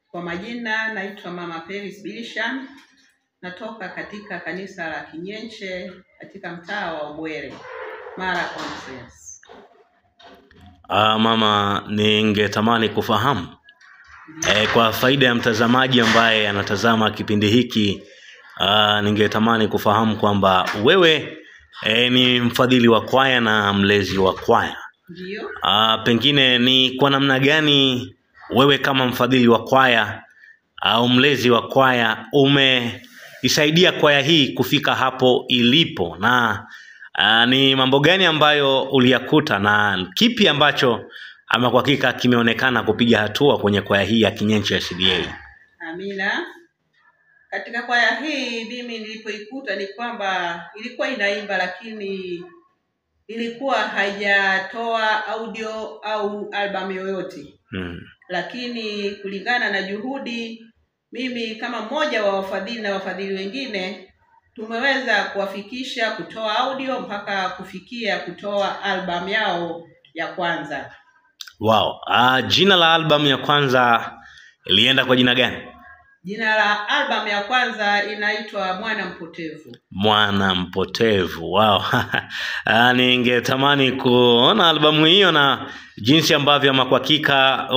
Kwa majina naitwa Mama Peris Bilishan, natoka katika kanisa la Kinyenche katika mtaa wa Ubwere, Mara Conference. Ah, mama, ningetamani kufahamu e, kwa faida ya mtazamaji ambaye anatazama kipindi hiki ah, ningetamani kufahamu kwamba wewe e, ni mfadhili wa kwaya na mlezi wa kwaya. Ndiyo, Ah, pengine ni kwa namna gani wewe kama mfadhili wa kwaya au mlezi wa kwaya umeisaidia kwaya hii kufika hapo ilipo na ah, ni mambo gani ambayo uliyakuta na kipi ambacho ama kwa hakika kimeonekana kupiga hatua kwenye kwaya hii ya Kinyenche SDA? amina. Katika kwaya hii mimi nilipoikuta ni kwamba ilikuwa inaimba, lakini ilikuwa haijatoa audio au albamu yoyote. Hmm. lakini kulingana na juhudi, mimi kama mmoja wa wafadhili na wafadhili wengine tumeweza kuwafikisha kutoa audio mpaka kufikia kutoa albamu yao ya kwanza. Wow. Ah, jina la albamu ya kwanza ilienda kwa jina gani? Jina la albamu ya kwanza inaitwa Mwana Mpotevu. mwana mpotevu wow. Ah, ningetamani kuona albamu hiyo na jinsi ambavyo ama kwa hakika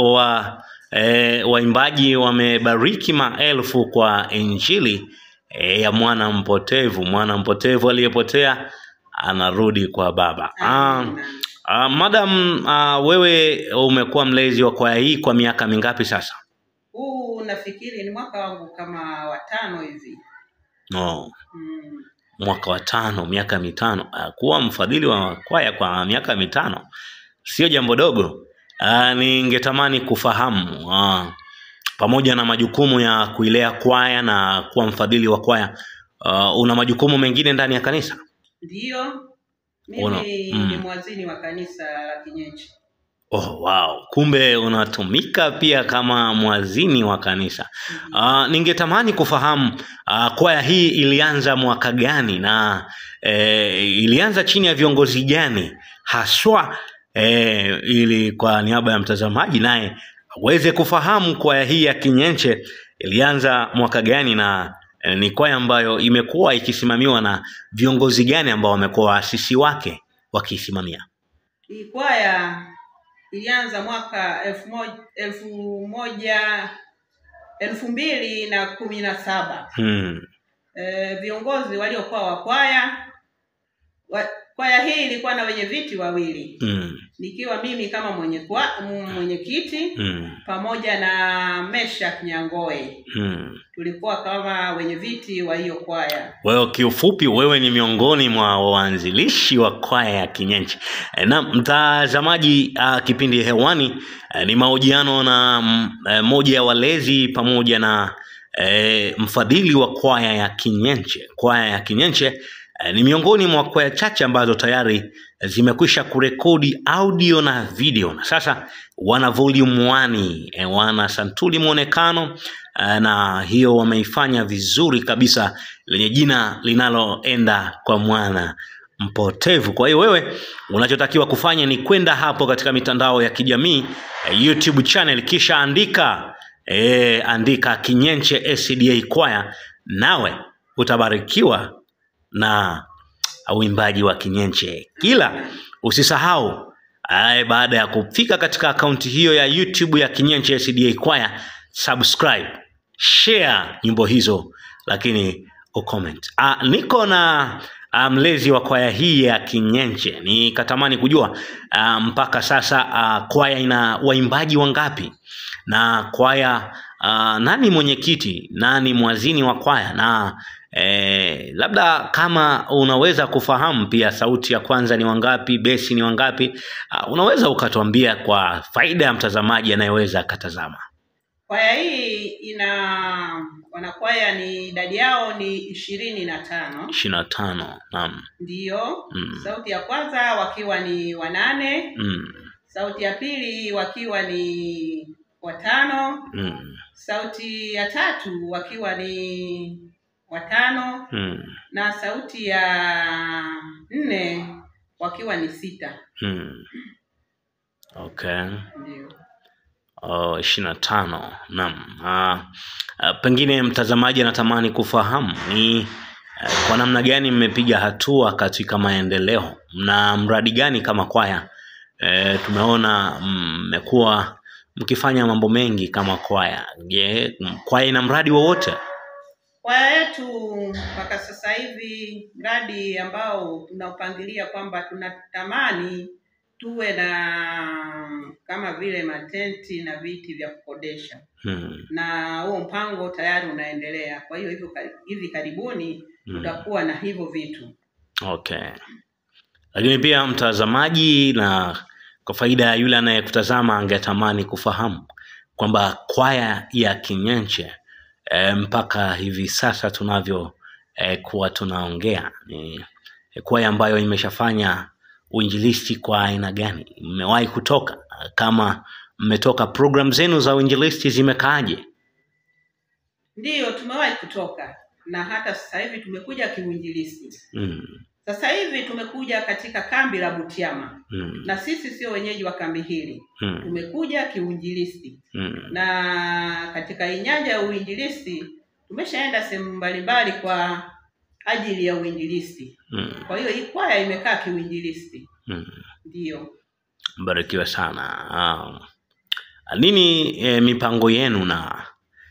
wa e, waimbaji wamebariki maelfu kwa injili e, ya mwana mpotevu mwana mpotevu aliyepotea anarudi kwa baba ah, Amina. ah, madam ah, wewe umekuwa mlezi wa kwaya hii kwa miaka mingapi sasa Huu nafikiri ni mwaka wangu kama watano hivi. no. Mm. mwaka wa tano miaka mitano Ah, kuwa mfadhili wa kwaya kwa miaka mitano sio jambo dogo Ah, ningetamani kufahamu ah, pamoja na majukumu ya kuilea kwaya na kuwa mfadhili wa kwaya ah, una majukumu mengine ndani ya kanisa Ndiyo, mimi Una- mm. ni mwazini wa kanisa la Kinyenche. oh, wow. kumbe unatumika pia kama mwazini wa kanisa Uh, ningetamani kufahamu uh, kwaya hii ilianza mwaka gani na eh, ilianza chini ya viongozi gani haswa eh, ili kwa niaba ya mtazamaji naye aweze kufahamu kwaya hii ya Kinyenche ilianza mwaka gani na eh, ni kwaya ambayo imekuwa ikisimamiwa na viongozi gani ambao wamekuwa waasisi wake wakiisimamia. Hii kwaya ilianza mwaka elfu moja, elfu moja elfu mbili na kumi na saba. Hmm. E, viongozi waliokuwa wa kwaya wa, kwaya hii ilikuwa na wenye viti wawili, Hmm. nikiwa mimi kama mwenye kwa, m- mwenyekiti Hmm. pamoja na Meshak Nyangoe, Hmm. tulikuwa kama wenye viti wa hiyo kwaya. Wewe kiufupi, wewe ni miongoni mwa waanzilishi wa kwaya ya Kinyenche. E, na mtazamaji, uh, kipindi hewani uh, ni mahojiano na mm, eh, moja ya walezi pamoja na eh, mfadhili wa kwaya ya Kinyenche. Kwaya ya Kinyenche eh, ni miongoni mwa kwaya chache ambazo tayari zimekwisha kurekodi audio na video na sasa wana volume 1 eh, wana santuli mwonekano eh, na hiyo wameifanya vizuri kabisa lenye jina linaloenda kwa mwana mpotevu. Kwa hiyo wewe unachotakiwa kufanya ni kwenda hapo katika mitandao ya kijamii eh, YouTube channel, kisha andika eh, andika Kinyenche SDA kwaya, nawe utabarikiwa na uimbaji wa Kinyenche. Kila usisahau Aye, baada ya kufika katika akaunti hiyo ya YouTube ya Kinyenche SDA kwaya, subscribe, share nyimbo hizo, lakini ucomment. Ah, niko na ah, mlezi wa kwaya hii ya Kinyenche, nikatamani kujua ah, mpaka sasa ah, kwaya ina waimbaji wangapi na kwaya ah, nani mwenyekiti, nani mwazini wa kwaya na Eh, labda kama unaweza kufahamu pia sauti ya kwanza ni wangapi, besi ni wangapi, uh, unaweza ukatuambia kwa faida ya mtazamaji anayeweza akatazama. Kwaya hii ina wanakwaya ni idadi yao ni ishirini na tano ishirini na tano. Naam. ndiyo. Mm. Sauti ya kwanza wakiwa ni wanane, Mm. sauti ya pili wakiwa ni watano, Mm. sauti ya tatu wakiwa ni watano Mm. na sauti ya nne wakiwa ni sita. Mm. Okay. Ndio. uh, ishirini na tano naam uh, uh, pengine mtazamaji anatamani kufahamu ni uh, kwa namna gani mmepiga hatua katika maendeleo na mradi gani kama kwaya uh, tumeona mmekuwa mkifanya mambo mengi kama kwaya je kwaya ina mradi wowote Kwaya yetu mpaka sasa hivi mradi ambao tunaupangilia kwamba tunatamani tuwe na kama vile matenti na viti vya kukodesha, hmm. na huo mpango tayari unaendelea. Kwa hiyo hivyo kar- hivi karibuni Hmm. tutakuwa na hivyo vitu. Okay. Lakini pia mtazamaji, na kwa faida ya yule anayekutazama angetamani kufahamu kwamba kwaya ya Kinyenche e, mpaka hivi sasa tunavyo e, kuwa tunaongea ni e, kwaya ambayo imeshafanya uinjilisti kwa aina gani? Mmewahi kutoka? Kama mmetoka, program zenu za uinjilisti zimekaaje? Ndiyo, tumewahi kutoka na hata sasa hivi tumekuja kiuinjilisti. Mm, Sasa hivi tumekuja katika kambi la Butiama, mm, na sisi sio wenyeji wa kambi hili, mm, tumekuja kiuinjilisti. mm, na katika hii nyanja ya uinjilisti tumeshaenda sehemu mbalimbali kwa ajili ya uinjilisti. mm, Kwa hiyo hii kwaya imekaa kiuinjilisti, mm. ndiyo. Mbarikiwe sana. Ah, nini e, mipango yenu na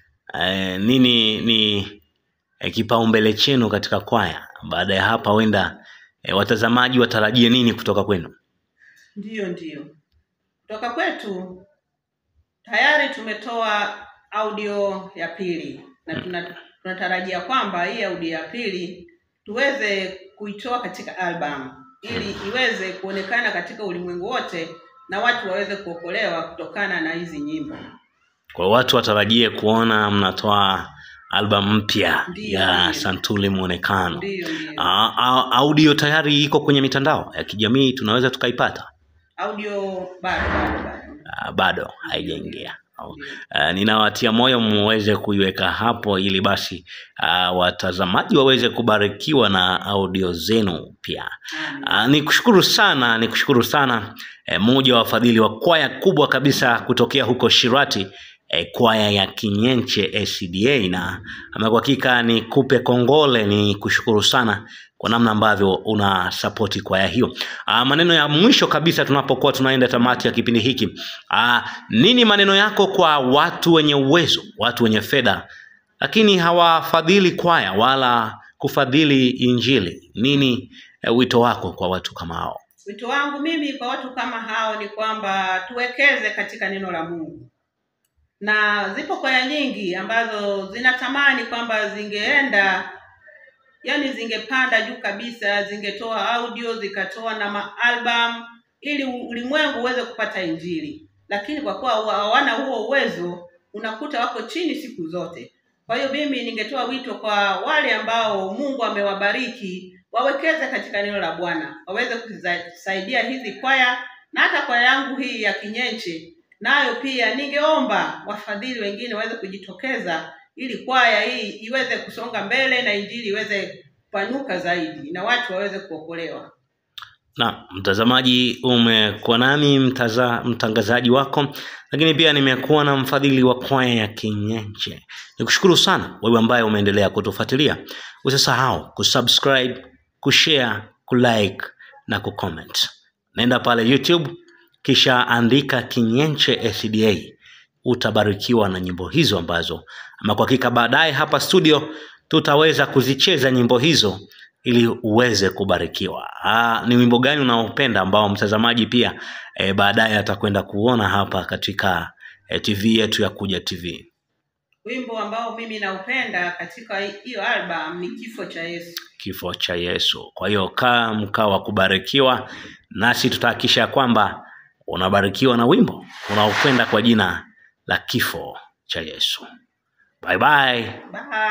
e, nini ni e, kipaumbele chenu katika kwaya? Baada ya hapa, huenda e, watazamaji watarajie nini kutoka kwenu? Ndiyo, ndiyo. Kutoka kwetu tayari tumetoa audio ya pili na tuna, tunatarajia kwamba hii audio ya pili tuweze kuitoa katika album ili iweze kuonekana katika ulimwengu wote na watu waweze kuokolewa kutokana na hizi nyimbo. Kwa watu watarajie kuona mnatoa albamu mpya Ndiyo, ya ndiyo. Santuli Mwonekano. Ndiyo, ndiyo. Ah, ah, audio tayari iko kwenye mitandao ya kijamii, tunaweza tukaipata? Audio bado bado bado. Ah, bado haijaingia. Au- Ndiyo. Uh, ninawatia moyo muweze kuiweka hapo ili basi uh, watazamaji waweze kubarikiwa na audio zenu pia. Amen. Uh, nikushukuru sana, nikushukuru sana eh, mmoja wa wafadhili wa kwaya kubwa kabisa kutokea huko Shirati eh, kwaya ya Kinyenche SDA, na ama kwa hakika nikupe kongole, ni kushukuru sana kwa namna ambavyo una sapoti kwaya hiyo. Uh, maneno ya mwisho kabisa tunapokuwa tunaenda tamati ya kipindi hiki uh, nini maneno yako kwa watu wenye uwezo, watu wenye fedha, lakini hawafadhili kwaya wala kufadhili Injili? Nini eh, wito wako kwa watu kama hao? Wito wangu mimi kwa watu kama hao ni kwamba tuwekeze katika neno la Mungu, na zipo kwaya nyingi ambazo zinatamani kwamba zingeenda, yani zingepanda juu kabisa, zingetoa audio, zikatoa na maalbum ili ulimwengu uweze kupata Injili, lakini kwa kuwa hawana huo uwezo, unakuta wako chini siku zote. Kwa hiyo mimi ningetoa wito kwa wale ambao Mungu amewabariki wawekeze katika neno la Bwana, waweze kusaidia hizi kwaya na hata kwaya yangu hii ya Kinyenche nayo pia ningeomba wafadhili wengine waweze kujitokeza ili kwaya hii iweze kusonga mbele na injili iweze kupanuka zaidi na watu waweze kuokolewa. Na mtazamaji, umekuwa nami mtaza, mtangazaji wako, lakini pia nimekuwa na mfadhili wa kwaya ya Kinyenche. Nikushukuru sana wewe ambaye umeendelea kutufuatilia. Usisahau kusubscribe, kushare, kulike na kucomment. Nenda pale YouTube kisha andika Kinyenche SDA, utabarikiwa na nyimbo hizo ambazo ama kwa hakika baadaye hapa studio tutaweza kuzicheza nyimbo hizo ili uweze kubarikiwa. Aa, ni wimbo gani unaopenda ambao mtazamaji pia e, baadaye atakwenda kuona hapa katika e, TV yetu ya Kuja TV. Wimbo ambao mimi naupenda katika hiyo album ni Kifo cha Yesu. Kifo cha Yesu. Kwa hiyo kaa mkao wa kubarikiwa, nasi tutahakikisha kwamba unabarikiwa na wimbo unaokwenda kwa jina la Kifo cha Yesu. Bye bye. Bye.